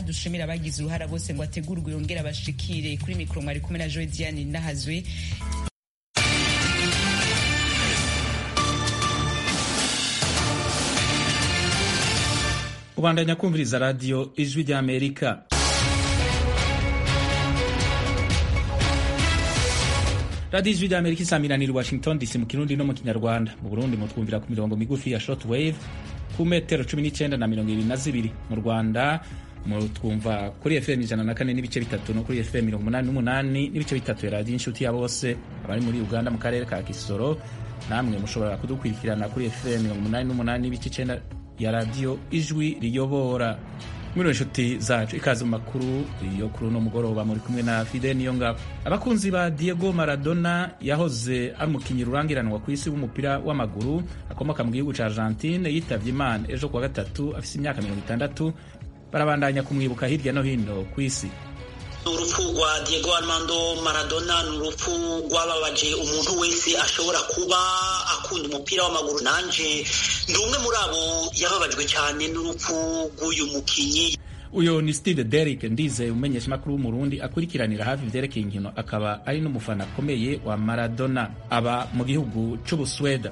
dushimira abagize uruhara bose ngo ategurwe yongere abashikire kuri mikoro mwari kumwe na joe diane nahazwe ubandanya kumviriza radiyo ijwi ry'amerika radiyo ijwi ry'amerika isamiraniye washington dc mu kirundi no mu kinyarwanda mu burundi mutwumvira ku mirongo migufi ya short wave ku metero cumi n'icyenda na mirongo ibiri na zibiri mu rwanda mutwumva kuri fm ijana na kane n'ibice bitatu no kuri fm mirongo umunani n'umunani n'ibice bitatu ya radiyo inshuti ya bose abari muri uganda mu karere ka kisoro namwe mushobora kudukurikirana kuri fm mirongo umunani n'umunani n'ibice icyenda ya radiyo ijwi riyobora mwiriwe inshuti zacu ikaze mu makuru yo kuri uno mugoroba muri kumwe na fide niyo ngabo abakunzi ba diego maradona yahoze ari umukinnyi rurangiranwa ku isi w'umupira w'amaguru akomoka mu gihugu cya argentine yitavye imana ejo kuwa gatatu afise imyaka mirongo itandatu barabandanya kumwibuka hirya no hino ku isi urupfu rwa diego armando maradona ni urupfu rwababaje umuntu wese ashobora kuba akunda umupira w'amaguru nanje ndi umwe muri abo yababajwe cyane n'urupfu rw'uyu mukinnyi uyu ni steve derrick ndize umumenyeshamakuru w'umurundi akurikiranira hafi ivyerekeye inkino akaba ari n'umufana akomeye wa maradona aba mu gihugu c'ubusweda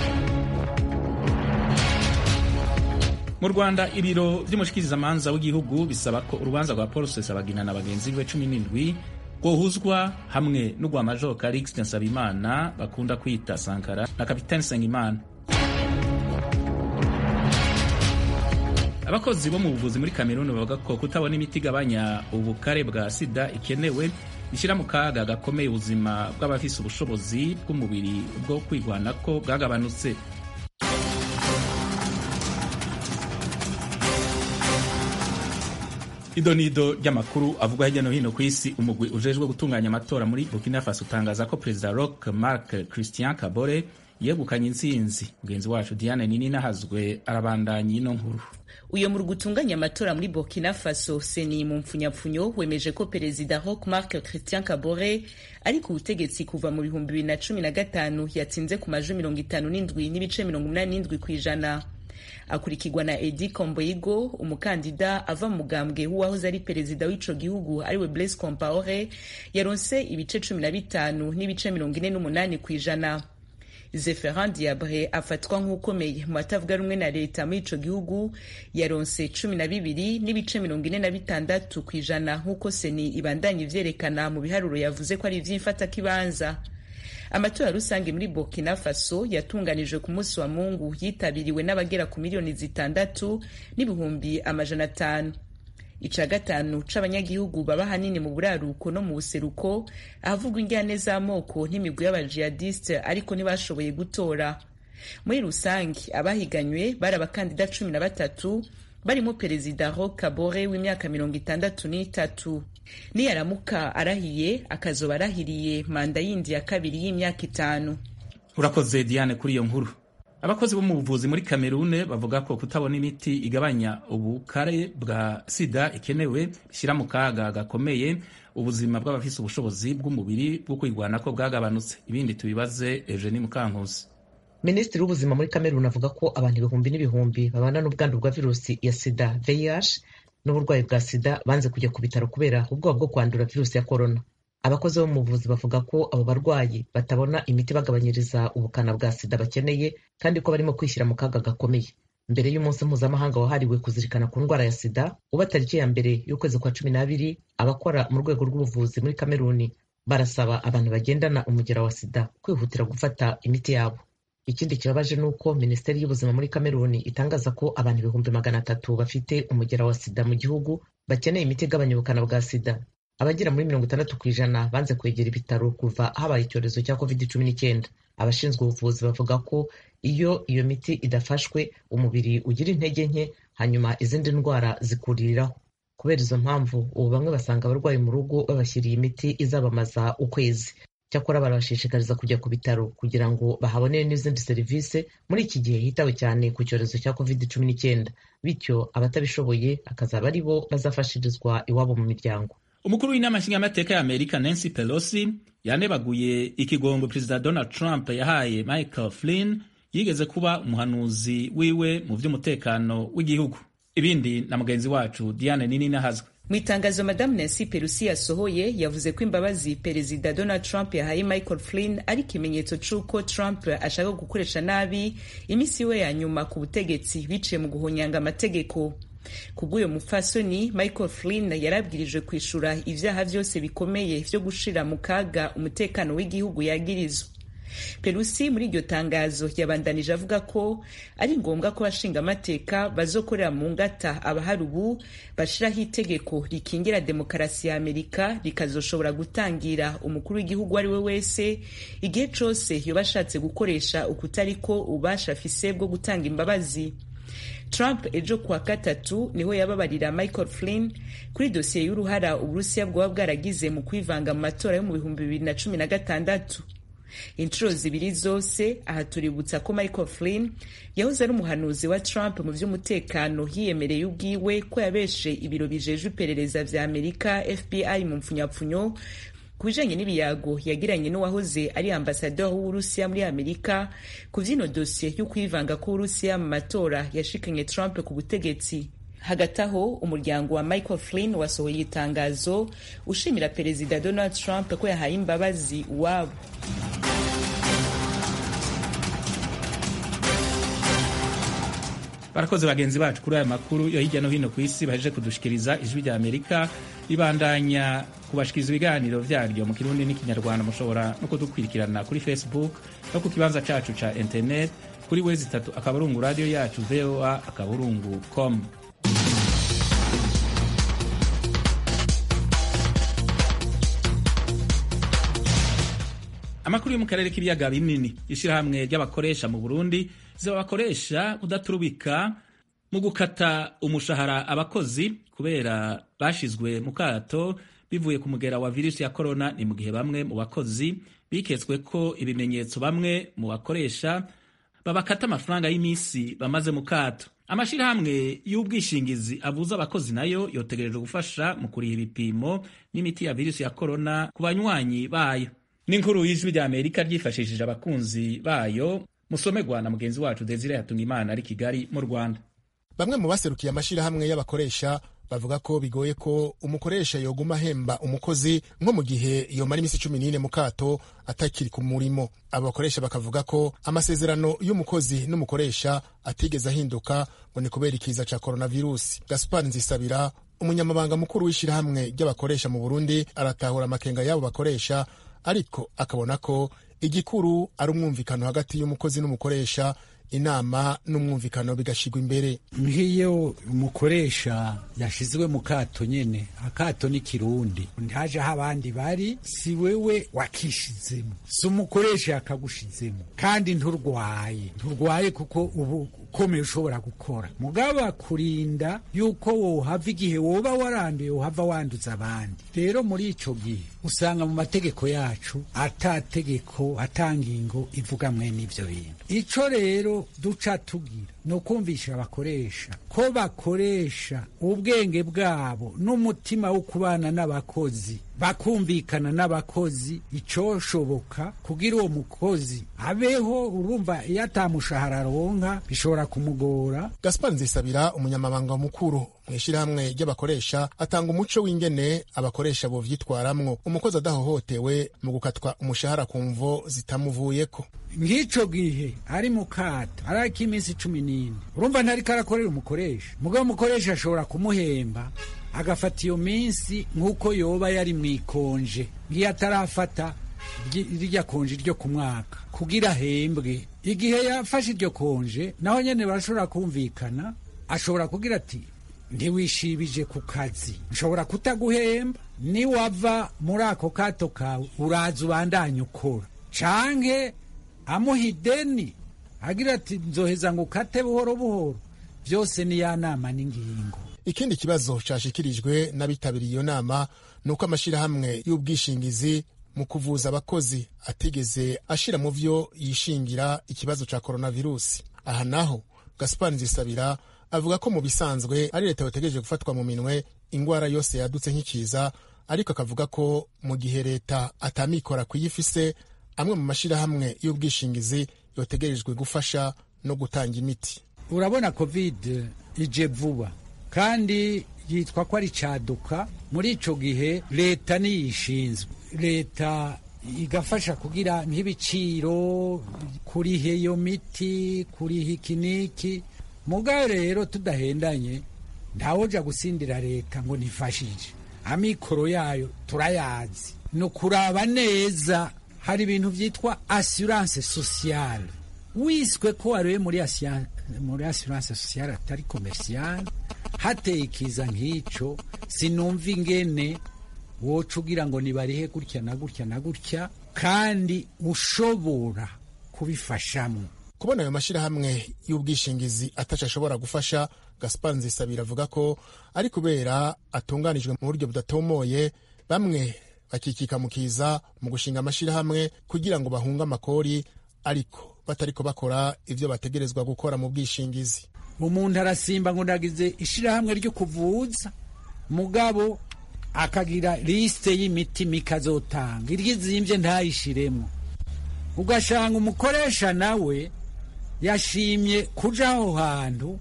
mu rwanda ibiro vy'umushikirizamanza w'igihugu bisaba ko urubanza rwa paul rusesabagina na bagenzi be cumi n'indwi rwohuzwa hamwe n'urwa major calixte nsabimana bakunda kwita sankara na kapitani sengimana abakozi bo mu buvuzi muri kameruni bavuga ko kutabona imiti igabanya ubukare bwa sida ikenewe ishyira mu kaga gakomeye ubuzima bw'abafise ubushobozi bw'umubiri bwo kwigwanako bwagabanutse idonido ry'amakuru avugwa hirya no hino ku isi umugwi ujejwe gutunganya amatora muri burkina faso utangaza ko perezida roch marc christian kabore yegukanye intsinzi mugenzi wacu diane nini nahazwe arabandanya ino nkuru uyo mu gutunganya amatora muri burkina faso seni mu mpfunyapfunyo wemeje ko perezida roch marc christian kabore ari ku butegetsi kuva mu bihumbi bibiri na cumi na gatanu yatsinze ku majwi mirongo itanu n'indwi n'ibice mirongo umunani n'indwi ku ijana akurikirwa na edi komboigo umukandida ava mu mugambwe w'uwahoze ari perezida w'ico gihugu ariwe blaise compaore yaronse ibice cumi na bitanu n'ibice mirongo ine n'umunani ku ijana zeferan diabre afatwa nk'ukomeye mu batavuga rumwe na leta muri ico gihugu yaronse cumi na bibiri n'ibice mirongo ine na bitandatu ku ijana nk'uko seni ibandanya ivyerekana mu biharuro yavuze ko ari ivy'imfatakibanza amatora rusange muri burkina faso yatunganijwe ku munsi wa mungu yitabiriwe n'abagera ku miliyoni zitandatu n'ibihumbi amajana atanu ica gatanu c'abanyagihugu baba hanini mu buraruko no mu buseruko ahavugwa injyane z'amoko n'imigwi y'abajihadiste ariko ntibashoboye gutora muri rusange abahiganywe bari abakandida cumi na batatu barimo perezida roch kabore w'imyaka mirongo itandatu n'itatu niyaramuka arahiye akazoba arahiriye manda yindi ya kabiri y'imyaka itanu urakoze diane kuri iyo nkuru abakozi bo mu buvuzi muri kamerune bavuga ko kutabona imiti igabanya ubukare bwa sida ikenewe bishyira mu kaga gakomeye ubuzima bw'abafise ubushobozi bw'umubiri bwo kwirwanako bwagabanutse ibindi tubibaze eugenie mukankusi minisitiri w'ubuzima muri kameruni avuga ko abantu ibihumbi n'ibihumbi babana n'ubwandu bwa virusi ya sida vih n'uburwayi bwa sida banze kujya ku bitaro kubera ubwoba bwo kwandura virusi ya korona abakozi bo mu buvuzi bavuga ko abo barwayi batabona imiti bagabanyiriza ubukana bwa sida bakeneye kandi ko barimo kwishyira mu kaga gakomeye mbere y'umunsi mpuzamahanga wahariwe kuzirikana ku ndwara ya sida uba tariki ya mbere y'ukwezi kwa cumi n'abiri abakora mu rwego rw'ubuvuzi muri kameruni barasaba abantu bagendana umugera wa sida kwihutira gufata imiti yabo ikindi kibabaje ni uko minisiteri y'ubuzima muri kameruni itangaza ko abantu ibihumbi magana atatu bafite umugera wa sida mu gihugu bakeneye imiti igabanya ubukana bwa sida abagera muri mirongo itandatu ku ijana banze kwegera ibitaro kuva habaye icyorezo cya covid cumi n'icyenda abashinzwe ubuvuzi bavuga ko iyo iyo miti idafashwe umubiri ugira intege nke hanyuma izindi ndwara zikuriraho kubera izo mpamvu ubu bamwe basanga abarwayi mu rugo babashyiriye imiti izabamaza ukwezi cyakora barabashishikariza kujya ku bitaro kugira ngo bahabonere n'izindi serivisi muri iki gihe hitawe cyane ku cyorezo cya covid cumi n'icyenda bityo abatabishoboye akazaba ari bo bazafashirizwa iwabo mu miryango umukuru w'inama nshingamateka ya amerika nancy pelosi yanebaguye ikigongo perezida donald trump yahaye michael flynn yigeze kuba umuhanuzi wiwe mu by'umutekano w'igihugu ibindi na mugenzi wacu diane nini nahazwe mu itangazo madamu nancy pelosi yasohoye yavuze ko imbabazi perezida donald trump yahaye michael flynn ari ikimenyetso c'uko trump ashaka gukoresha nabi iminsi we ya nyuma ku butegetsi biciye mu guhonyanga amategeko kubw'uyo mupfasoni michael flynn yarabwirijwe kwishura ivyaha vyose bikomeye vyo gushira mu kaga umutekano w'igihugu yagirizwa pelusi muri iryo tangazo yabandanije avuga ko ari ngombwa ko abashinga amateka bazokorera mu ngata abahari ubu bashiraho itegeko rikingira demokarasi ya amerika rikazoshobora gutangira umukuru w'igihugu ari we wese igihe cose yoba ashatse gukoresha ukutariko ububasha afise bwo gutanga imbabazi Trump ejo kuwa gatatu niho yababarira Michael Flynn kuri dosiye y'uruhara Uburusiya bwaba bwaragize mu kwivanga mu matora yo mu bihumbi bibiri na cumi na gatandatu inshuro zibiri zose aha tuributsa ko michael flynn yahoze ari umuhanuzi wa trump mu by'umutekano yiyemereye ubwiwe ko yabeshe ibiro bijejwe iperereza vya amerika fbi mu mpfunyapfunyo ku bijanye n'ibiyago yagiranye n'uwahoze ari ambasaderi w'uburusiya muri amerika ku vy'ino dosiye y'ukwivanga k'uburusiya mu matora yashikanye trump ku butegetsi hagati aho umuryango wa michael flynn wasohoye itangazo ushimira perezida donald trump ko yahaye imbabazi uwabo barakoze bagenzi bacu kuri aya makuru yo hirya no hino ku isi bahejeje kudushikiriza ijwi rya amerika ribandanya kubashikiriza ibiganiro vyaryo mu kirundi n'ikinyarwanda mushobora no kudukwirikirana kuri facebook no ku kibanza cacu ca internet kuri wezi itatu akaburungu radio yacu voa akaburungu com amakuru yo mu karere k'ibiyaga binini ishirahamwe ry'abakoresha mu burundi ziba bakoresha kudaturubika mu gukata umushahara abakozi kubera bashizwe mu kato bivuye ku mugera wa virusi ya korona ni mu gihe bamwe mu bakozi biketswe ko ibimenyetso bamwe mu bakoresha babakata amafaranga y'iminsi bamaze mu kato amashirahamwe y'ubwishingizi abuza abakozi nayo yotegerejwe gufasha mu kuriha ibipimo n'imiti ya virusi ya korona ku banywanyi bayo n'inkuru y'ijwi rya amerika ryifashishije abakunzi bayo musomerwa na mugenzi wacu desire hatungimana ari kigali mu rwanda bamwe mu baserukiye amashirahamwe y'abakoresha bavuga ko bigoye ko umukoresha yoguma ahemba umukozi nko mu gihe yomara iminsi cumi n'ine mu kato atakiri ku murimo abo bakoresha bakavuga ko amasezerano y'umukozi n'umukoresha atigeze ahinduka ngo ni kubera ikiza ca coronavirusi gaspar nzisabira umunyamabanga mukuru w'ishirahamwe ry'abakoresha mu burundi aratahura amakenga y'abo bakoresha ariko akabona ko igikuru ari umwumvikano hagati y'umukozi n'umukoresha inama n'umwumvikano bigashigwa imbere nk'iyo umukoresha yashizwe mu kato nyene akato ni kirundi ntaje aho abandi bari si wewe wakishizemo si umukoresha yakagushizemo kandi nturwaye nturwaye kuko ubu ukomeye ushobora gukora mugabo akurinda yuko wohava igihe woba waranduye wohava wanduza abandi rero muri ico gihe usanga mu mategeko yacu atategeko atangingo ivuga mwene ivyo bintu ico rero duca tugira ni ukumvisha abakoresha ko bakoresha ubwenge bwabo n'umutima wo kubana n'abakozi bakumvikana n'abakozi icoshoboka kugira uwo mukozi abeho urumva iyo atamushahara aronka bishobora kumugora gaspar nzisabira umunyamabanga mukuru mu ishyirahamwe ry'abakoresha atanga umuco w'ingene abakoresha bovyitwaramwo umukozi adahohotewe mu gukatwa umushahara ku mvo zitamuvuyeko nk'ico gihe ari mu kato ariko iminsi cumi n'ine urumva ntariko arakorera umukoresha mugabo umukoresha ashobora kumuhemba agafata iyo minsi nk'uko yoba yari mu ikonje ngiyo atarafata rirya konje ryo ku mwaka kugira ahembwe igihe yafashe iryo konje naho nyene barashobora kumvikana ashobora kugira ati ntiwishibije ku kazi nshobora kutaguhemba niwava muri ako kato kawe uraza ubandanye ukora canke amuha ideni agira ati nzoheza ngo ukate buhoro buhoro byose ni ya nama n'ingingo ikindi kibazo cashikirijwe n'abitabiriye iyo nama ni uko amashirahamwe y'ubwishingizi mu kuvuza abakozi atigeze ashira mu vyo yishingira ikibazo ca coronavirusi aha naho gaspar nzisabira avuga ko mu bisanzwe ari leta yotegereje gufatwa mu minwe ingwara yose yadutse nk'ikiza ariko akavuga ko mu gihe leta atamikora kuyifise amwe mu mashirahamwe y'ubwishingizi yotegerejwe gufasha no gutanga imiti urabona covid ije vuba kandi yitwa ko ari caduka muri ico gihe leta niyishinzwe leta igafasha kugira nk'ibiciro kuriha iyo miti kuriha ikiniki mugabo rero tudahendanye ntawoja gusindira leta ngo nifashije amikoro yayo turayazi ni ukuraba neza hari ibintu byitwa assurance sociale wiswe ko wariwe muri asiya- muri assurance sociale atari commerciale hateye ikiza nk'ico sinumva ingene woca ugira ngo nibarihe gutya na gutya na gutya kandi ushobora kubifashamo kubona ayo mashyirahamwe y'ubwishingizi ataco ashobora gufasha gaspar nzisabira avuga ko ari kubera atunganijwe mu buryo budatomoye bamwe bakikika mu kiza mu gushinga amashyirahamwe kugira ngo bahunge amakori ariko batariko bakora ivyo bategerezwa gukora mu bwishingizi umuntu arasimba ngo ndagize ishirahamwe ryo kuvuza mugabo akagira lisite y'imiti mikazotanga iryizimvye ntayishiremo ugashanga umukoresha nawe yashimye kuja aho hantu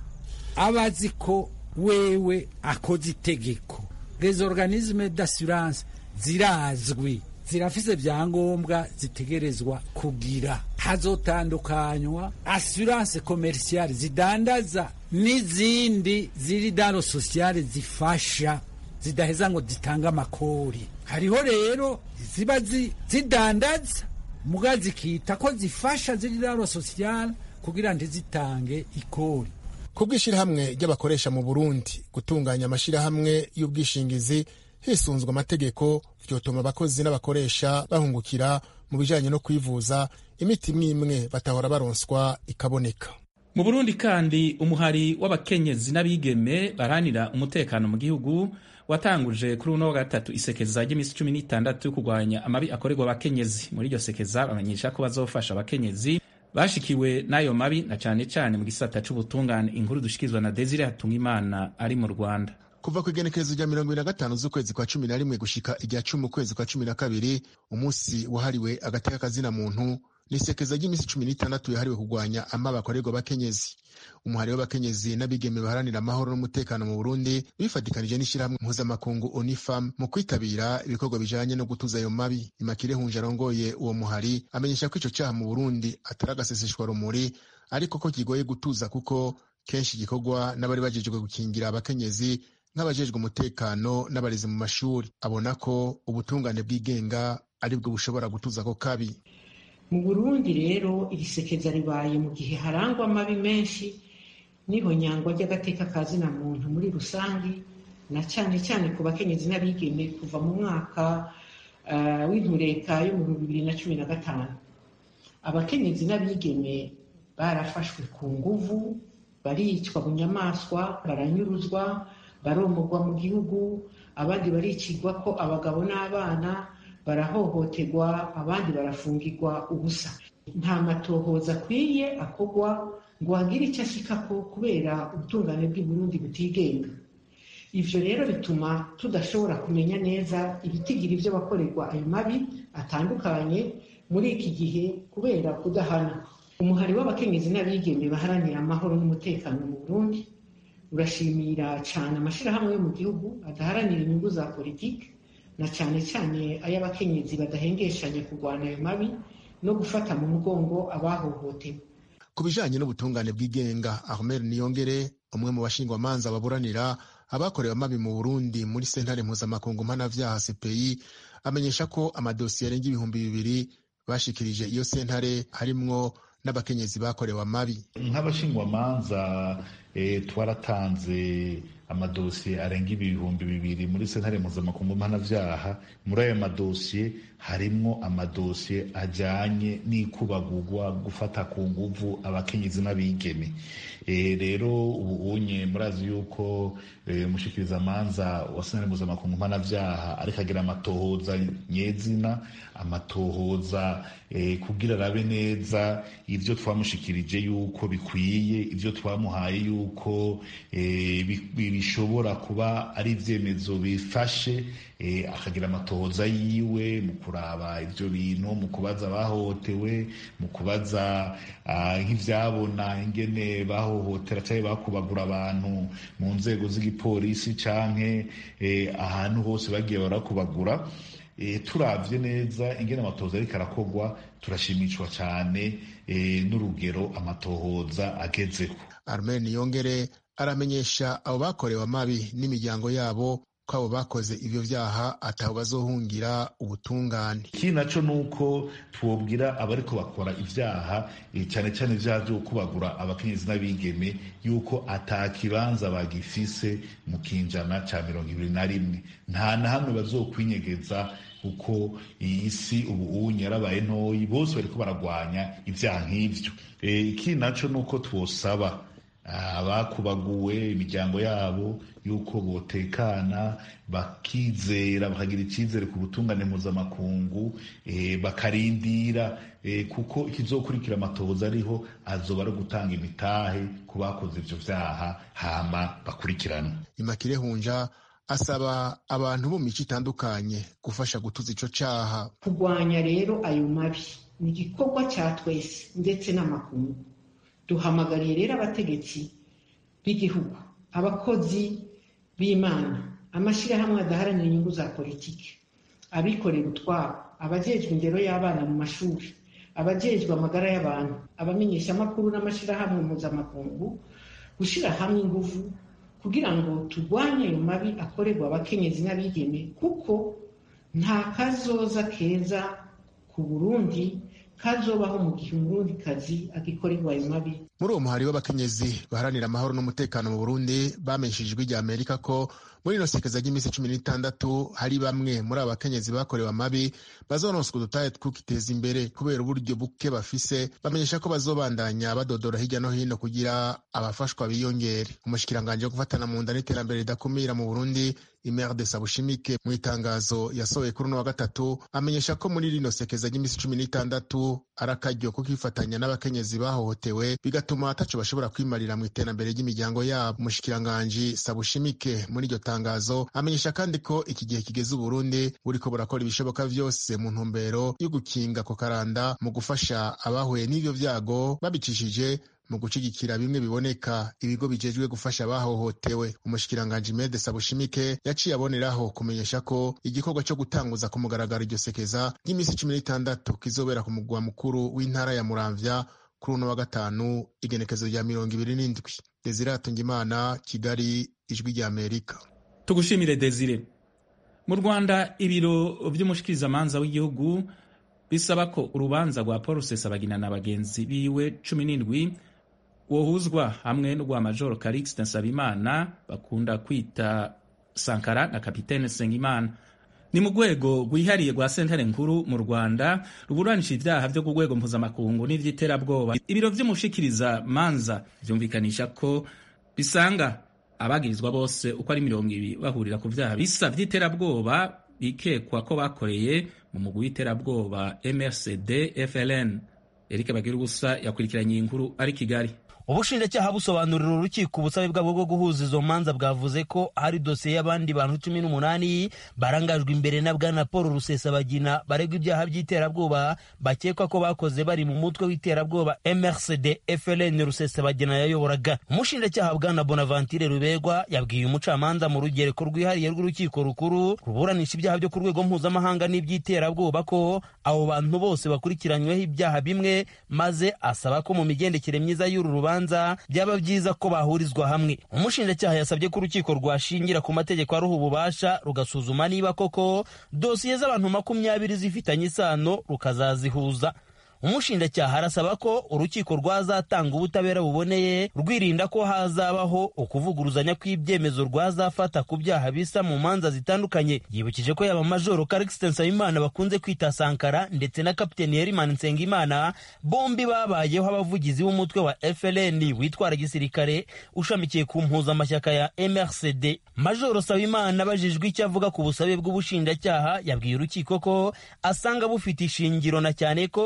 aba azi ko wewe akoze itegeko les organismes d'assurance zirazwi zirafise vyangombwa zitegerezwa kugira hazotandukanywa assurance commerciale zidandaza n'izindi ziri dano sociale zifasha zidaheza ngo zitanga amakori hariho rero ziba zi- zidandaza muga zikita ko zifasha ziri dano sociale kugira ntizitange ikori ku bw'ishyirahamwe ry'abakoresha mu burundi gutunganya amashyirahamwe y'ubwishingizi hisunzwe amategeko vyotuma abakozi n'abakoresha bahungukira mu bijanye no kwivuza imiti imwe imwe batahora baronswa ikaboneka mu burundi kandi umuhari w'abakenyezi n'abigeme baranira umutekano mu gihugu watanguje kuri uno wa gatatu isekeza ry'iminsi cumi n'itandatu yo kurwanya amabi akorerwa abakenyezi muri iryo sekeza bamenyesha ko bazofasha abakenyezi bashikiwe n'ayo mabi na cane cane mu gisata c'ubutungane inkuru dushikirizwa na desire hatungimana ari mu rwanda kuva ku igenekerezo rya mirongo ibiri na gatanu z'ukwezi kwa cumi na rimwe gushika irya cumi ukwezi kwa cumi na kabiri umunsi wahariwe agateka kazina muntu n'isekeza ry'iminsi cumi n'itandatu yahariwe kurwanya amabi akorerwa abakenyezi umuhari w'abakenyezi n'abigeme baharanira amahoro n'umutekano mu burundi bifatikanije n'ishyirahamwe mpuzamakungu onifam mu kwitabira ibikorwa bijanye no gutuza ayo mabi imakire hunje arongoye uwo muhari amenyesha ko ico caha mu burundi atari agaseseshwa rumuri ariko ko kigoye gutuza kuko kenshi gikorwa n'abari bajejwe gukingira abakenyezi nk'abajejwe umutekano n'abarezi mu mashuri abona ko ubutungane bwigenga aribwo bushobora gutuza ako kabi mu burundi rero iri sekeza ribaye mu gihe harangwa amabi menshi n'ihonyangwa ry'agateka ka zina muntu muri rusange na cyane cyane ku bakenyezi n'abigeme kuva mu mwaka uh, w'intureka yo mu bihumbi bibiri na cumi na gatanu abakenyezi n'abigeme barafashwe ku nguvu baricwa bunyamaswa baranyuruzwa baromorwa mu gihugu abandi baricirwa ko abagabo n'abana barahohoterwa abandi barafungirwa ubusa nta matohoza akwiye akorwa ngo hagire icyo ashikako kubera ubutungane bw'i Burundi butigenga ivyo rero bituma tudashobora kumenya neza ibitigira ivyo bakorerwa ayo mabi atandukanye muri iki gihe kubera kudahana umuhari w'abakenyezi n'abigeme baharanira amahoro n'umutekano mu Burundi urashimira cyane amashirahamwe yo mu gihugu adaharanira inyungu za politiki na cyane cyane ay'abakenyezi badahengeshanya kurwana ayo mabi no gufata mu mugongo abahohotewe ku bijanye n'ubutungane bw'igenga armel niyongere umwe mu bashingwamanza baburanira abakorewe amabi mu burundi muri sentare mpuzamakungu mpanavyaha cpi amenyesha ko amadosiye arenga ibihumbi bibiri bashikirije iyo sentare harimwo n'abakenyezi bakorewe amabi nk'abashingwamanza e, twaratanze amadosiye arenga ibihumbi bibiri muri sentare mpuzamakungu mpanavyaha muri ayo madosiye harimwo amadosiye ajanye n'ikubagurwa gufata ku nguvu abakenyezi n'abigeme e, rero ubu unye murazi yuko e, mushikirizamanza wa sentare mpuzamakungu mpanavyaha ariko agira amatohoza nyezina amatohoza e, kugira arabe neza ivyo twamushikirije yuko bikwiye ivyo twamuhaye yuko yuko bishobora kuba ari ibyemezo bifashe akagira amatohoza yiwe mu kuraba ibyo bintu mu kubaza abahohotewe mu kubaza nk'ibyabona ingene bahohotera cyangwa bakubagura abantu mu nzego z'igipolisi canke ahantu hose bagiye barakubagura turabye neza ingene amatohoza ariko arakogwa turashimishwa cyane n'urugero amatohoza agezeho armen yongere aramenyesha abo bakorewe amabi n'imiryango yabo ko abo bakoze ibyo byaha atabo bazohungira ubutungane ikindi naco ni uko twobwira abariko bakora ibyaha cyane cyane ibyaha byo kubagura abakenyezi n'abigeme yuko ata kibanza bagifise mu kinjana ca mirongo ibiri na rimwe nta na hamwe bazokwinyegeza kuko iyi si ubu unye yarabaye ntoyi bose bariko baragwanya ibyaha nk'ivyo ikindi naco ni uko twosaba abakubaguwe imiryango yabo yuko botekana bakizera bakagira icyizere ku butungane mpuzamakungu bakarindira kuko ikizokurikira amatohoza ariho azoba ari gutanga imitahe ku bakoze ibyo byaha hama bakurikirana imakire hunja asaba abantu bo mu mico itandukanye gufasha gutuza ico caha kurwanya rero ayo mabi ni igikorwa cya twese ndetse n'amakungu duhamagariye rero abategetsi b'igihugu abakozi b'imana amashyirahamwe adaharanira inyungu za politiki abikorera utwabo abajejwe indero y'abana mu mashuri abajejwe amagara y'abantu abamenyeshamakuru n'amashyirahamwe mpuzamakungu gushyira hamwe ingufu kugira ngo turwanye ayo mabi akorerwa abakenyezi n'abigeme kuko nta kazoza keza ku burundi kazobaho mu gihe umurundikazi agikorerwa ayo mabi muri uwo muhari w'abakenyezi baharanira amahoro n'umutekano mu burundi bamenyesheje ijwi rya amerika ko muri ino sekeza ry'iminsi cumi n'itandatu hari bamwe muri abo bakenyezi bakorewe amabi bazononswa udutahe twukiteza imbere kubera uburyo buke bafise bamenyesha ko bazobandanya badodora hirya no hino kugira abafashwa biyongere umushikiranganji wo gufatana mu nda n'iterambere ridakumira mu burundi imer de sabushimike mu itangazo yasohoye kuri uno wa gatatu amenyesha ko muri rino sekeza ry'iminsi cumi n'itandatu ari akaryo ko kwifatanya n'abakenyezi bahohotewe bigatuma ataco bashobora kwimarira mu iterambere ry'imiryango yabo umushikiranganji sabushimike muri iryo tangazo amenyesha kandi ko iki gihe kigeze uburundi buriko burakora ibishoboka vyose mu ntumbero yo gukinga ko karanda mu gufasha abahuye n'ivyo vyago babicishije mu gushigikira bimwe biboneka ibigo bijejwe gufasha abahohotewe umushikiranganji mede sabushimike yaciye aboneraho kumenyesha ko igikorwa cyo gutanguza ku mugaragaro iryo sekeza ry'iminsi cumi n'itandatu kizobera ku mugwa mukuru w'intara ya muramvya kuri uno wa gatanu igenekezo rya mirongo ibiri n'indwi desire atungimana kigali ijwi rya amerika tugushimire desire mu rwanda ibiro vy'umushikirizamanza w'igihugu bisaba ko urubanza rwa paul rusesabagina na bagenzi biwe cumi n'indwi wohuzwa hamwe n'urwa majoro calixte nsabimana bakunda kwita sankara na kapitene sengimana ni mu rwego rwihariye rwa sentare nkuru mu rwanda ruburanisha ibyaha byo ku rwego mpuzamakungu n'iby'iterabwoba ibiro vy'umushikiriza manza vyumvikanisha ko bisanga abagirizwa bose uko ari mirongo ibiri bahurira ku vyaha bisa vy'iterabwoba bikekwa ko bakoreye mu mugwi w'iterabwoba mrcd fln erike bagira ubusa yakurikiranye iyi nkuru ari kigali ubushinjacyaha busobanurira urukiko ubusabe bwabo bwo guhuza izo manza bwavuze ko hari dosiye y'abandi bantu cumi n'umunani barangajwe imbere na bwana paul rusesabagina baregwa ibyaha by'iterabwoba bakekwa ko bakoze bari mu mutwe w'iterabwoba mrcd fln rusesabagina yayoboraga umushinjacyaha bwana bonaventure rubegwa yabwiye umucamanza mu rugereko rwihariye rw'urukiko rukuru ruburanisha ibyaha byo ku rwego mpuzamahanga n'iby'iterabwoba ko abo bantu bose bakurikiranyweho ibyaha bimwe maze asaba ko mu migendekere myiza y'uru rubanza byaba byiza ko bahurizwa hamwe umushinjacyaha yasabye ko urukiko rwashingira ku mategeko aruha ububasha rugasuzuma niba koko dosiye z'abantu makumyabiri zifitanye isano rukazazihuza umushinjacyaha arasaba ko urukiko rwazatanga ubutabera buboneye rwirinda ko hazabaho ukuvuguruzanya kw'ibyemezo rwazafata ku byaha bisa mu manza zitandukanye yibukije ko yaba majoro karikisite nsabimana bakunze kwita sankara ndetse na kapiteni herimani nsengimana bombi babayeho abavugizi b'umutwe wa fln witwara gisirikare ushamikiye ku mpuzamashyaka ya mrcd majoro sabimana abajijwe icyo avuga ku busabe bw'ubushinjacyaha yabwiye urukiko ko asanga bufite ishingiro na cyane ko ku ikubitiro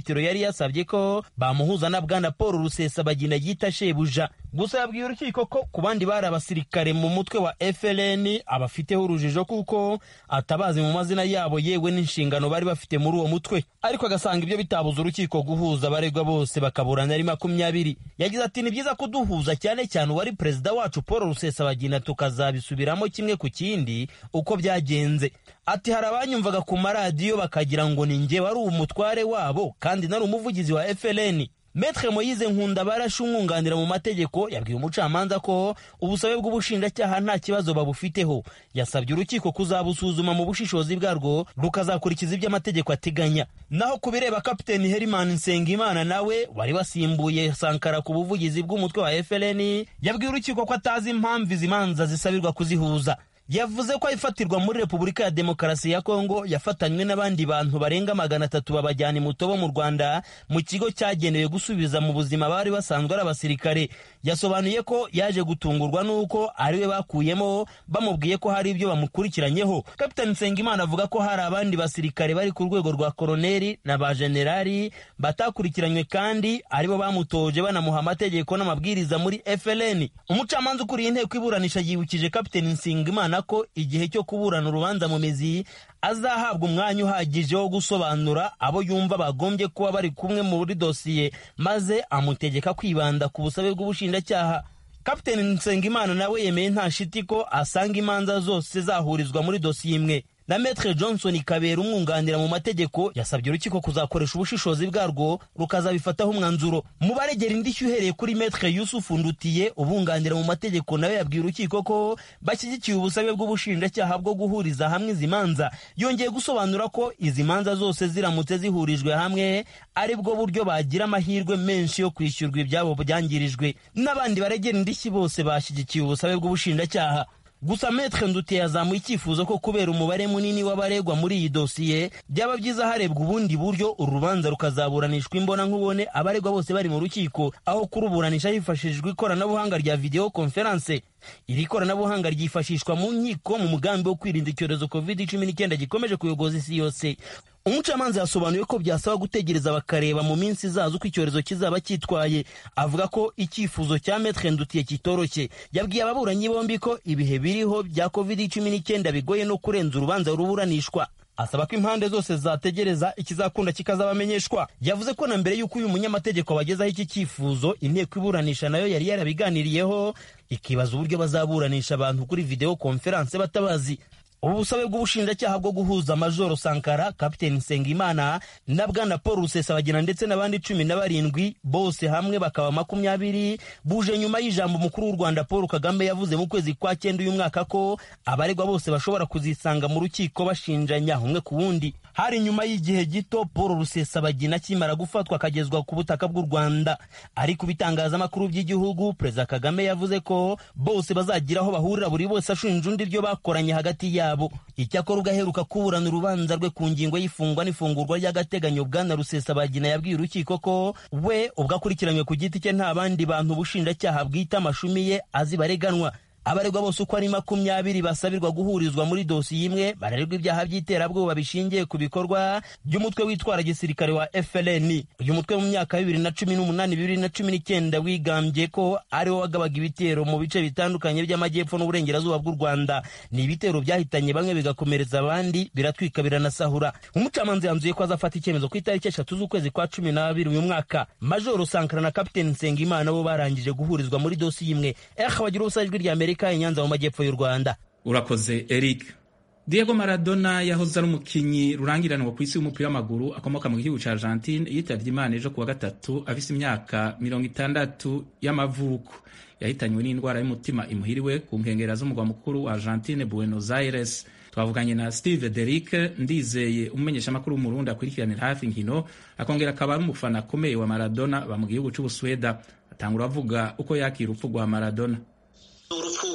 petero yari yasabye ko bamuhuza na bwana paul rusesabagina yita shebuja gusa yabwiye urukiko ko ku bandi bari abasirikare mu mutwe wa frn abafiteho urujijo kuko atabazi mu mazina yabo yewe n'inshingano bari bafite muri uwo mutwe ariko agasanga ibyo bitabuza urukiko guhuza abaregwa bose bakaburana ari makumyabiri yagize ati ni byiza kuduhuza cyane cyane uwari perezida wacu paul rusesabagina tukazabisubiramo kimwe ku kindi uko byagenze ati hari abanyumvaga ku maradiyo bakagira ngo ni njye wari umutware wabo kandi nari umuvugizi wa frn Metre Moyize Nkunda barashe umwunganira mu mategeko yabwiye umucamanza ko ubusabe bw'ubushinjacyaha nta kibazo babufiteho yasabye urukiko kuzabusuzuma mu bushishozi bwarwo rukazakurikiza ibyo amategeko ateganya naho ku bireba kapiteni Herman Nsengimana nawe wari wasimbuye Sankara ku buvugizi bw'umutwe wa FLN yabwiye urukiko ko atazi impamvu izi manza zisabirwa kuzihuza yavuze ko ifatirwa muri repubulika ya demokarasi ya kongo yafatanywe n'abandi bantu barenga magana atatu babajyana imutobo mu rwanda mu kigo cyagenewe gusubiza mu buzima bari basanzwe ari abasirikare yasobanuye ko yaje gutungurwa n'uko ariwe bakuyemo bamubwiye ko hari ibyo bamukurikiranyeho kapitani nsengimana avuga ko hari abandi basirikare bari ku rwego rwa koroneri na ba generali batakurikiranywe kandi aribo bamutoje banamuha amategeko n'amabwiriza muri FLN umucamanza ukuriye inteko iburanisha yibukije kapitani nsengimana ko igihe cyo kuburana urubanza mu mizi azahabwa umwanya uhagije wo gusobanura abo yumva bagombye kuba bari kumwe muri dosiye maze amutegeka kwibanda ku busabe bw'ubushinjacyaha kapiteni nsengimana nawe yemeye nta shiti ko asanga imanza zose zahurizwa muri dosiye imwe na metre johnson kabera umwunganira mu mategeko yasabye urukiko kuzakoresha ubushishozi bwarwo rukazabifataho umwanzuro mu baregera indishyi uhereye kuri metre yusufu ndutiye ubunganira mu mategeko nawe yabwiye urukiko ko bashyigikiye ubusabe bw'ubushinjacyaha bwo guhuriza hamwe izi manza yongeye gusobanura ko izi manza zose ziramutse zihurijwe hamwe ari bwo buryo bagira amahirwe menshi yo kwishyurwa ibyabo byangirijwe n'abandi baregera indishyi bose bashyigikiye ubusabe bw'ubushinjacyaha gusa metre ndutiye yazamuye icyifuzo ko kubera umubare munini w'abaregwa muri iyi dosiye byaba byiza harebwa ubundi buryo uru rubanza rukazaburanishwa imbona nkubone abaregwa bose bari mu rukiko aho kuruburanisha hifashishijwe ikoranabuhanga rya video conference iri koranabuhanga ryifashishwa mu nkiko mu mugambi wo kwirinda icyorezo covid cumi n'icyenda gikomeje kuyogoza isi yose umucamanza yasobanuye ko byasaba gutegereza bakareba mu minsi izaza uko icyorezo kizaba cyitwaye avuga ko icyifuzo cya metre ndutiye kitoroshye yabwiye ababuranyi bombi ko ibihe biriho bya covid cumi n'icyenda bigoye no kurenza urubanza ruburanishwa asaba ko impande zose zategereza ikizakunda kikazabamenyeshwa yavuze ko na mbere y'uko uyu munyamategeko abagezaho iki cyifuzo inteko iburanisha nayo yari yarabiganiriyeho ikibaza uburyo bazaburanisha abantu kuri video konferanse batabazi ubu busabe bw'ubushinjacyaha bwo guhuza majoro sankara kapiteni nsengimana na bwana paul rusesabagina ndetse n'abandi cumi na barindwi bose hamwe bakaba makumyabiri buje nyuma y'ijambo umukuru w'u rwanda paul kagame yavuze mu kwezi kwa cyenda uyu mwaka ko abaregwa bose bashobora kuzisanga mu rukiko bashinjanya umwe ku wundi hari nyuma y'igihe gito paul rusesabagina akimara gufatwa akagezwa ku butaka bw'u rwanda ariko ibitangazamakuru by'igihugu perezida kagame yavuze ko bose bazagira aho bahurira buri wese ashinja undi ibyo bakoranye hagati yabo icyakora ugaheruka kuburana urubanza rwe ku ngingo y'ifungwa n'ifungurwa ry'agateganyo bwana rusesabagina yabwiye urukiko ko we ubwo akurikiranywe ku giti cye nta bandi bantu ubushinjacyaha bwita amashumi ye azi bareganwa abaregwa bose uko ari makumyabiri basabirwa guhurizwa muri dosiye imwe barererwa ibyaha by'iterabwoba bishingiye ku bikorwa by'umutwe witwara gisirikare wa FLN uyu mutwe mu myaka bibiri na cumi n'umunani bibiri na cumi n'icyenda wigambye ko ariwo wagabaga ibitero mu bice bitandukanye by'amajyepfo n'uburengerazuba bw'u Rwanda ni ibitero byahitanye bamwe bigakomeretsa abandi biratwika biranasahura umucamanza yanzuye ko azafata icyemezo ku itariki eshatu z'ukwezi kwa cumi n'abiri uyu mwaka majoro sankara na kapiteni nsengimana bo barangije guhurizwa muri dosiye imwe eh bagira ubusa ijwi rya amerika i nyanza mu majyepfo y'u rwanda urakoze eric diego maradona yahoze ari umukinnyi rurangiranwa ku isi w'umupira w'amaguru akomoka mu gihugu cya argentine yitabye imana ejo kuwa gatatu afise imyaka mirongo itandatu y'amavuko yahitanywe n'indwara y'umutima imuhiriwe ku nkengera z'umugwa mukuru wa argentine buenos aires twavuganye na steve derick ndizeye umumenyeshamakuru w'umurundi akurikiranira hafi inkino akongera akaba ari umufana akomeye wa maradona aba mu gihugu cy'ubusweda atangura avuga uko yakira urupfu rwa maradona urupfu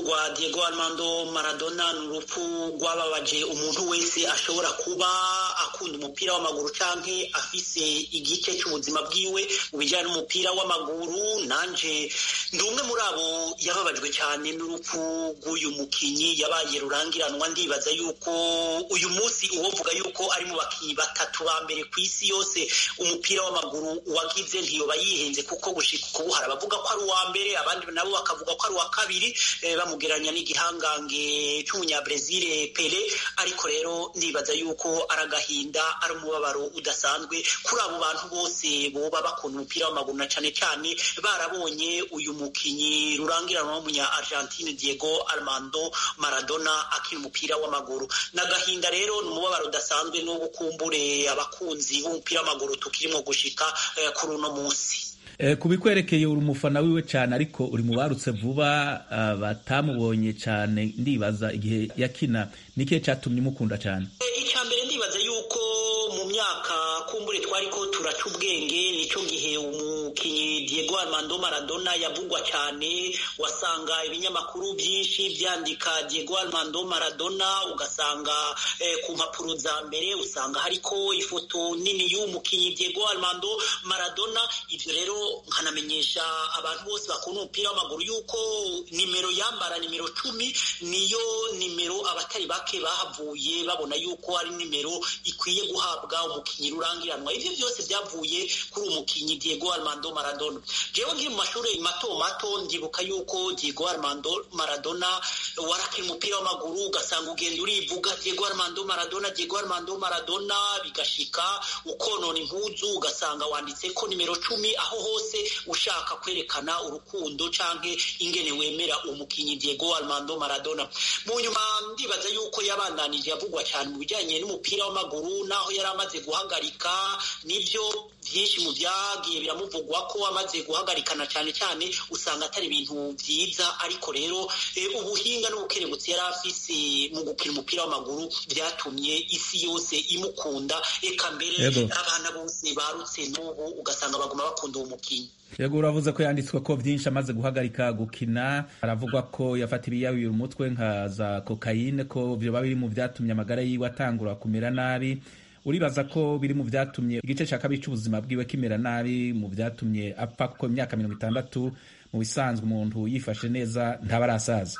rwa diego armando maradona ni urupfu rwababaje umuntu wese ashobora kuba akunda umupira w'amaguru canke afise igice cy'ubuzima bwiwe mu bijyanye n'umupira w'amaguru nanje ndi umwe muri abo yababajwe cyane n'urupfu rw'uyu mukinyi yabaye rurangiranwa ndibaza yuko uyu munsi uwovuga yuko ari mu bakinyi batatu ba mbere ku isi yose umupira w'amaguru wagize ntiyoba yihenze kuko gushika ubu hari abavuga ko ari uwa mbere abandi nabo bakavuga ko ari uwa kabiri bamugeranya n'igihangange cy'umunyabrezile pele ariko rero ndibaza yuko ari agahinda ari umubabaro udasanzwe kuri abo bantu bose boba bakunda umupira w'amaguru na cyane cyane barabonye uyu mukinyi rurangiranwa w'umunya argentine diego armando maradona akina umupira w'amaguru n'agahinda rero ni umubabaro udasanzwe n'ubu kumbure abakunzi b'umupira w'amaguru tukirimo gushika kuri uno munsi ku bikwerekeye uri umufana wiwe cyane ariko uri mu barutse vuba batamubonye cyane ndibaza igihe yakina nikihe cyatumye umukunda cyane icya mbere ndibaza yuko mu myaka kumbure twari ko turaca ubwenge nicyo gihe umukinnyi diego armando maradona yavugwa cyane wasanga ibinyamakuru byinshi byandika diego armando maradona ugasanga ku mpapuro za mbere usanga hariko ifoto nini y'uwo mukinnyi diego armando maradona ibyo rero nkanamenyesha abantu bose bakunda umupira w'amaguru yuko nimero yambara nimero cumi niyo nimero abatari bake bahavuye babona yuko ari nimero ikwiye guhabwa umukinnyi rurangiranwa ibyo byose byavuye kuri umukinnyi diego armando maradona jewe nkiri mu mashuri mato mato ndibuka yuko diego armando maradona warakina umupira w'amaguru ugasanga ugenda urivuga diego armando maradona diego armando maradona bigashika ukonona impuzu ugasanga wanditse ko nimero cumi aho hose ushaka kwerekana urukundo canke ingene wemera umukinyi Diego Armando Maradona mu nyuma ndibaza yuko yabandanije yavugwa cyane mu bijyanye n'umupira w'amaguru naho yari amaze guhagarika nibyo byinshi mu byagiye biramuvugwa ko amaze guhagarikana cyane cyane usanga atari ibintu byiza ariko rero ubuhinga n'ubukerebutsi yari afise mu gukina umupira w'amaguru byatumye isi yose imukunda eka mbere abana bose barutse n'ubu ugasanga baguma bakunda uwo mukinnyi yego uravuze ko yanditswe ko byinshi amaze guhagarika gukina aravugwa ko yafata ibiyawira umutwe nka za kokayine ko byoba biri mu byatumye amagara yiwe atangura kumera nabi uribaza ko biri mu byatumye igice cya kabiri cy'ubuzima bwiwe kimera nabi mu byatumye apfa kuko imyaka mirongo itandatu mu bisanzwe umuntu yifashe neza ntaba arasaza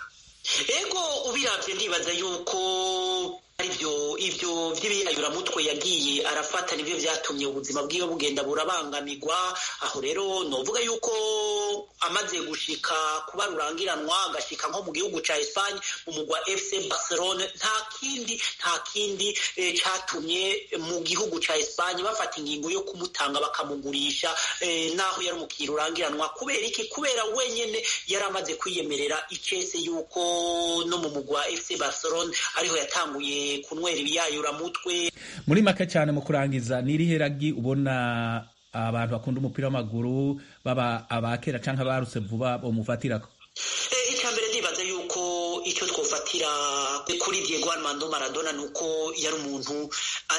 ego ubirabye ndibaza yuko aribyo ibyo by'ibiyayuramutwe yagiye arafata nibyo byatumye ubuzima bwiwe bugenda burabangamirwa aho rero novuga yuko amaze gushika kuba rurangiranwa agashika nko mu gihugu ca Espagne mu mugwa FC Barcelona nta kindi nta kindi e, catumye mu gihugu ca Espagne bafata ingingo yo kumutanga bakamugurisha e, naho yari umukinnyi rurangiranwa kubera iki kubera wenyene yari amaze kwiyemerera icese yuko no mu mugwa FC Barcelona ariho yatanguye kunywera ibiyayuramutwe muri make cyane mu kurangiza ni irihe ragi ubona abantu bakunda umupira w'amaguru baba abakera cyangwa abarutse vuba bamufatirako icya mbere ndibaza yuko icyo twofatira kuri Diego Armando Maradona ni uko yari umuntu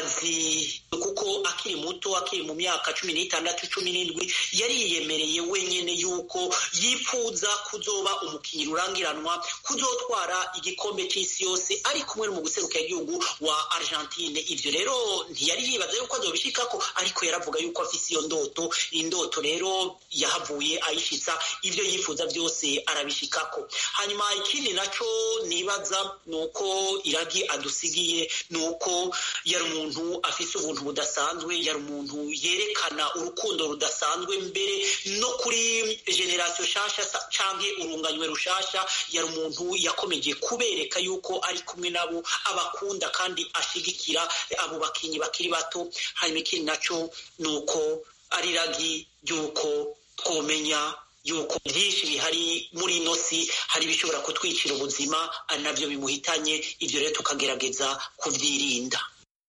azi kuko akiri muto akiri mu myaka cumi n'itandatu cumi n'indwi yari yiyemereye wenyine yuko yifuza kuzoba umukinnyi rurangiranwa kuzotwara igikombe cy'isi yose ari kumwe mu guserukira igihugu wa Argentine ibyo rero ntiyari yibaza yuko azobishikako ariko yaravuga yuko afise iyo ndoto indoto rero yahavuye ayishitsa ibyo yifuza byose arabishikako hanyuma ikindi nacyo nibaza ni uko iragi adusigiye ni uko yari umuntu afise ubuntu budasanzwe yari umuntu yerekana urukundo rudasanzwe mbere no kuri generasiyo nshasha canke urunganywe rushasha yari umuntu yakomeje kubereka yuko ari kumwe nabo abakunda kandi ashigikira abo bakinyi bakiri bato hanyuma ikindi nacyo ni uko ari iragi ry'uko twomenya yuko byinshi bihari muri ino si hari ibishobora kutwicira ubuzima ari nabyo bimuhitanye ibyo rero tukagerageza kubyirinda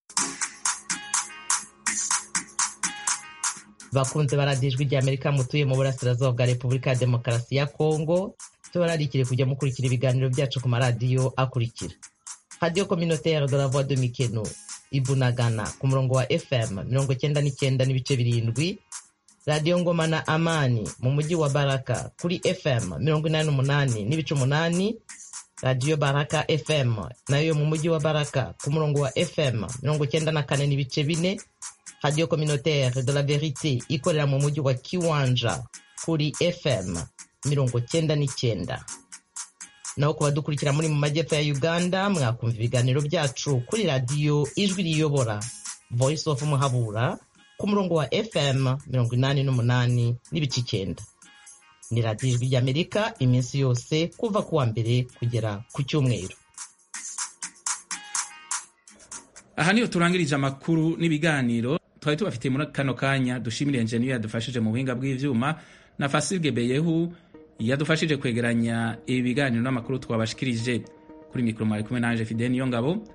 bakunze baradijwe rya amerika mutuye mu burasirazuba bwa repubulika ya demokarasi ya kongo tubararikire kujya mukurikira ibiganiro byacu ku maradiyo akurikira radiyo communautaire de la voix de mikeno ibunagana ku murongo wa fm mirongo cyenda n'icyenda n'ibice birindwi radiyo ngoma na amani mu mujyi wa baraka kuri fm mirongo inani n'umunani n'ibice umunani radiyo baraka fm nayo yo mu mujyi wa baraka ku murongo wa fm mirongo cyenda na kane n'ibice bine radiyo communautaire de la verite ikorera mu mujyi wa kiwanja kuri fm mirongo cyenda n'icyenda naho ku badukurikira muri mu majyepfo ya uganda mwakumva ibiganiro byacu kuri radiyo ijwi riyobora voice of muhabura ku murongo wa fm mirongo inani n'umunani n'ibice icyenda ni radiyo ijwi ry'amerika iminsi yose kuva ku wa mbere kugera ku cyumweru aha niho turangirije amakuru n'ibiganiro twari tubafitiye muri kano kanya dushimire enjeniyeri yadufashije mu buhinga bw'ibyuma na fasilge beyehu yadufashije kwegeranya ibi biganiro n'amakuru twabashikirije kuri mikoro mwari kumwe nanje fide niyo ngabo